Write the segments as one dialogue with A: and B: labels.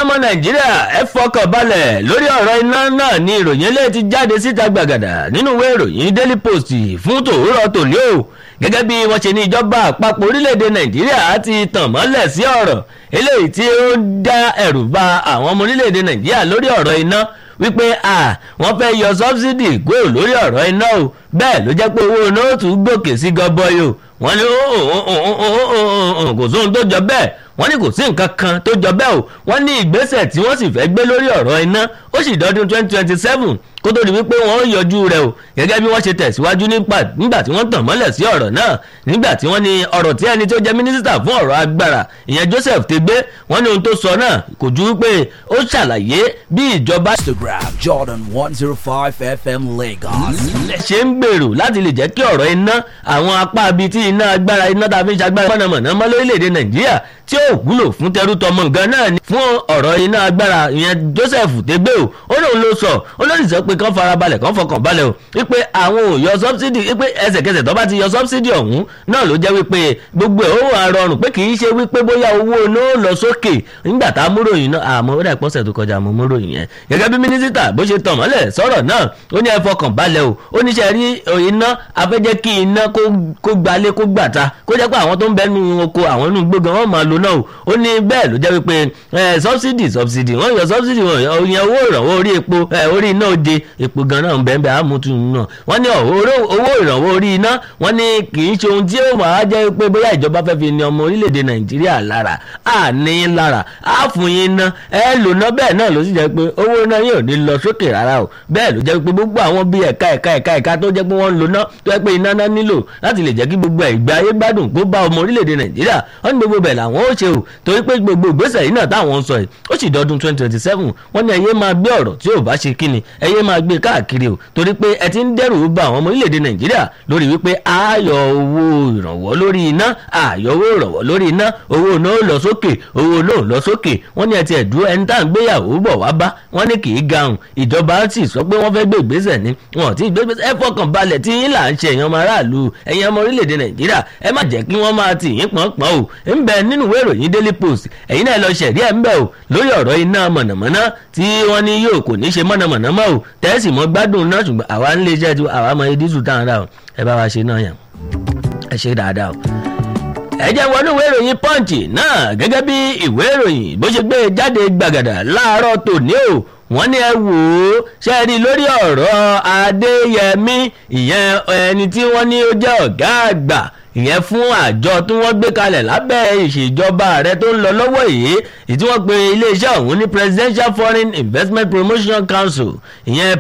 A: ọmọ nàìjíríà ẹ fọkàn balẹ̀ lórí ọ̀rọ̀ iná náà ni ìròyìn eléyìí ti jáde síta gbàgàdà nínú ìwé ìròyìn daily post fún tòwúrọ̀ tòní o gẹ́gẹ́ bí wọ́n ṣe ní ìjọba àpapọ̀ orílẹ̀-èdè nàìjíríà ti tàn mọ́lẹ̀ sí ọ̀rọ̀ eléyìí tí ó ń dá ẹ̀rù ba àwọn ọmọ orílẹ̀-èdè nàìjíríà lórí ọ̀rọ̀ iná wípé à wọ́n fẹ́ yọ sọ́bsidì kúrò lórí ọ̀rọ̀ iná o bẹ́ẹ̀ ló jẹ́ pé owó nóòtù gòkè sí gọbọi o wọ́n ní kò sóhun tó jọ bẹ́ẹ̀ wọ́n ní kò sí nǹkan kan tó jọ bẹ́ẹ̀ o wọ́n ní ìgbésẹ̀ tí wọ́n sì fẹ́ gbé lórí ọ̀rọ̀ iná ó sì dọ́dún twenty twenty seven kó tó di wípé wọ́n yọjú rẹ̀ o gẹ́gẹ́ bí wọ́n ṣe tẹ̀síwájú nígbà tí wọ́n tàn mọ́lẹ̀ sí ọ̀rọ̀ náà nígbà tí wọ́n ní ọ̀rọ̀ tí ẹni tó jẹ́ mínísítà fún ọ̀rọ̀ agbára ìyẹn Joseph Tegbe wọ́n ní ohun tó sọ náà kò ju wípé ó ṣàlàyé bí ìjọba
B: Instagram Jordan one zero five FM Lagos.
A: ṣe ń gbèrò láti lè jẹ́ kí ọ̀rọ̀ iná àwọn apá ibi tí iná agbára iná tá a fi ń ṣagbára mọ̀nàmọ̀ná mọ́ lórílẹ̀‐èdè Nàìjíríà tí ó wúlò fún tẹrú tọmọ nǹkan náà ni fún ọ̀rọ̀ iná agbára ìyẹn Joseph Tegbe o ó lóun ló sọ ó lóun sọ pé kán farabalẹ̀ kán fọkàn balẹ̀ o wípé àwọn ò yọ sọ́bsidì wípé ẹsẹ̀kẹsẹ̀ tó bá ti yọ sọ́bsidì ọ̀hún náà ló jẹ́ wípé gbogbo ẹ̀ ó wà rọrùn pé kì í ṣe wípé bóyá owó náà lọ sókè nígbà tá a múròyìn náà àmọ́ ó dà pọ́sẹ̀ tó kọjá àmọ́ múròyìn yẹn gẹ́gẹ́ bí mínísítà bó ṣe tàn mọ́lẹ̀ sọ̀rọ̀ náà ó ní ẹ fọkàn balẹ̀ o ó ní ṣe rí iná afẹ́jẹ́ kí iná kó gbalé kó gbàta kó jẹ́ pé àwọn tó ń bẹ nínú oko àwọn inú gbógan wọn máa lo náà o ó ní bẹ́ẹ̀ ló jẹ́ wípé sọ́bsidì sọ́bsidì wọ́n yọ sọ́bsidì wọn yẹn owó ìrànwọ́ orí epo orí iná òde epo gan náà ń bẹ́ẹ̀ bẹ́ẹ̀ àmútu náà wọ́n ní owó ìrànwọ́ orí iná wọ́n ní kì í ṣe ohun tí ó máa jẹ́ pé bóyá ìjọba fẹ́ fi ní ọmọ orílẹ̀-èdè nàìjíríà lára à ní lára á fún yín ná ẹ lò ná bẹ́ẹ̀ náà ló sì jẹ́ pé owó náà yóò ní lọ sókè rárá o bẹ́ẹ̀ ló jẹ́ pé gbogbo àwọn bíi ẹ̀ka ẹ̀ka ẹ̀ka ẹ̀ka tó jẹ́ pé wọ́n ń lò ná tó jẹ́ pé iná náà nílò láti lè jẹ́ kí gbogbo ìgbé ayé gbádùn kó bá ọmọ orílẹ̀-èdè nàìjíríà wọ́n ní gbogbo bẹ̀ làwọn ó ṣe o torí pé gbogbo ìgbésẹ̀ yìí náà táwọn ń sọ yìí ó sì dọdún twenty twenty seven wọ́n ní ẹyẹ máa gbé ọ̀rọ̀ tí ò bá ṣe kíni ẹyẹ máa gbé káàkiri o torí pé ẹ ti ń dẹ́rù bà àwọn ọmọ orílẹ̀-èdè nàìjíríà lórí wípé ààyò owó ìrànwọ́ lórí iná ààyò owó ìrànwọ́ lórí iná owó náà lọ sókè owó náà lọ sókè wọ́n ní ẹ ti ẹ̀dúró ẹni tá à ń gbéyàwó bọ̀ wá bá wọ́n ní kì í gahùn ìjọba sì sọ pé wọ́n fẹ́ gbé ìgbésẹ̀ ni wọn ò tí ì gbé ìgbésẹ̀ ẹ fọkàn balẹ̀ tí yín là ń ṣe èèyàn ọmọ aráàlú ẹ̀yin ọmọ orílẹ̀-èdè nàìjíríà ẹ má jẹ́ kí wọ́n máa tì yín pọ̀npọ̀n o ń bẹ nínú ìwé ìròyìn daily post ẹ̀yin náà lọ ṣẹ̀rí ẹ̀ ń bẹ o lórí ọ̀rọ̀ iná mọ̀nàmọ́ná tí wọ́n ní yóò kò ní ṣe mọ̀nàmọ́ná mọ́ o tẹ́sí mọ́ gbádùn náà ṣùgbọ́n àwa ń lé iṣẹ́ tí àwa mọ edí sùn táwọn rà o ẹ bá wa ṣe náà yàn ẹ ṣe dáadáa o ẹ jẹ́ wọnú ìwé ìròyìn punch náà gẹ́gẹ́ bí ìwé ìròyìn bó ṣe gbé jáde gbàgàdà láàárọ̀ tòní o wọ́n ní ẹ wò ó ṣe rí lórí ọ̀rọ̀ adéyẹmí ìyẹn ẹni tí wọ́n ní ó jẹ́ ọ̀gá àgbà ìyẹn fún àjọ tí wọ́n gbé kalẹ̀ lábẹ́ ìṣèjọba ààrẹ tó ń lọ lọ́wọ́ yìí ìtí wọ́n pe iléeṣẹ́ ọ̀hún ní presidential foreign investment promotion council ìyẹn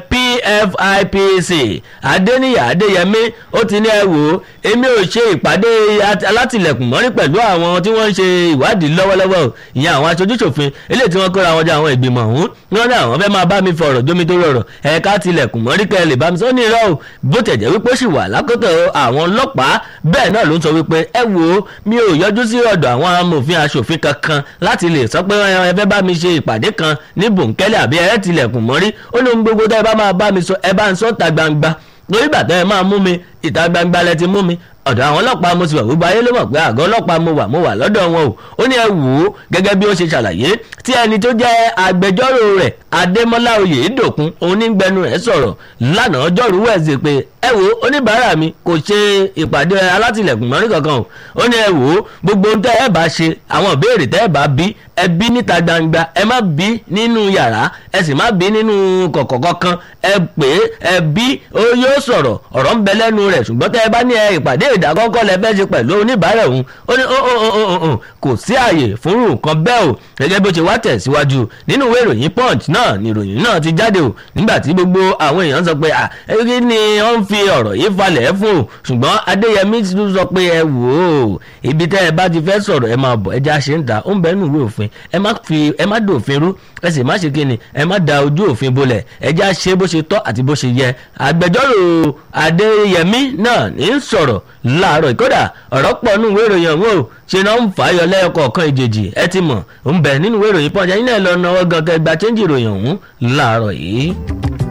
A: pfipc adéníyà adéyẹmí ó ti ní ẹ wò ó èmi ò ṣe ìpàdé alátìlẹ̀kùn mọ́rí pẹ̀lú àwọn tí wọ́n ń ṣe ìwádìí lọ́wọ́lọ́wọ́ ìyẹn àwọn aṣojúṣòfin eléyìí tí wọ́n kóra wọn jọ àwọn ìgbìmọ̀ ọ̀hún ní wọ́n ní àwọn fẹ́ máa bá mi fọ̀rọ̀ jómi tó rọrọ̀ ẹ̀ka tilẹ̀kùn mọ́rí kẹ́ lè bá mi sọ ní irọ́ o bó tẹ̀ jẹ́ wípé ó sì wà lákòótọ́ àwọn ọlọ́pàá bẹ́ẹ̀ náà ló ń sọ wípé ẹ wo mi ò yọjú sí ọ̀dọ̀ àwọn amòfin aṣòfin kankan láti lè sọ pé ẹ fẹ́ bá mi ṣe ìpàdé kan ní bòńkẹ́lẹ́ àbí ẹ tilẹ̀kùn mọ́rí ó ní ohun gbogbo tẹ́ ẹ bá máa bá mi sọ ẹ bá ń sọ ta gbangba lórí bàtà ẹ máa mú mi ìta gbangba lẹ ti mú mi ọ̀dọ̀ àwọn ọlọ́pàá mo sì wà gbogbo ayé ló mọ̀ pé àgọ́ ọlọ́pàá mo wà mo wà lọ́dọ̀ wọn o ó ní ẹ wò ó gẹ́gẹ́ bí ó ṣe ṣàlàyé tí ẹni tó jẹ́ agbẹjọ́rò rẹ̀ adémọ́lá oyèdòkun onígbẹnu rẹ̀ sọ̀rọ̀ lánàá ọjọ́rú wẹ̀sẹ̀ pé ẹ wò ó oníbàárà mi kò ṣe ìpàdé alátìlẹ̀kùn mọ́rí kankan o ó ní ẹ wò ó gbogbo ohun tẹ́ ẹ bá ṣe àwọn ìbéèrè tẹ́ ẹ bá bí ẹ bí níta gbangba ẹ má bí nínú yàrá ẹ sì má bí nínú kọ̀kọ̀ kankan ẹ pè é ẹ bí ó yóò sọ̀rọ̀ ọ̀rọ̀ ń bẹ lẹ́nu rẹ̀ ṣùgbọ́n tẹ́ ẹ bá ní ẹ ìpàdé ìdákọ́kọ́ lẹ fẹ́ ṣe pẹ̀lú oníbàárà òun ó ní kò sí àyè fúnrú nǹkan bẹ́ẹ̀ o gẹ́gẹ́ bó ṣe wá tẹ̀síwájú nínú ìwé ìròyìn punch náà ni ìròyìn náà ti jáde o nígbà tí gbogbo àwọn èèyàn sọ pé à kí ni wọ́n ń fi ọ̀rọ̀ yìí falẹ̀ fún o ṣùgbọ́n adéyẹmí tún sọ pé ẹ wò ó ibi tẹ́ ẹ bá ti fẹ́ sọ̀rọ̀ ẹ máa bọ̀ ẹ já ṣe ń ta ó ń bẹ́ẹ̀ nù ìwé òfin ẹ má fi ẹ má dòfin rú ẹ sì má ṣe kí ni ẹ má da ojú òfin bolẹ̀ ẹ já ṣe bó ṣe tọ́ àti bó ṣe yẹ agbẹjọ́rò adéyẹmí náà ní sọ̀rọ̀ láàárọ̀ ìkọ́dà ọ̀rọ̀ pọ̀ nínú ìwé ìròyìn ọ̀hún o ṣe náà ń fà á yọ lẹ́yọkọ̀ọ̀kan ìjèjì ẹ ti mọ̀ ń bẹ nínú ìwé ìròyìn pọ́njá yín náà lọ náwó gan kẹgbà chẹ́ńjì ìròyìn ọ̀hún láàárọ̀ yìí.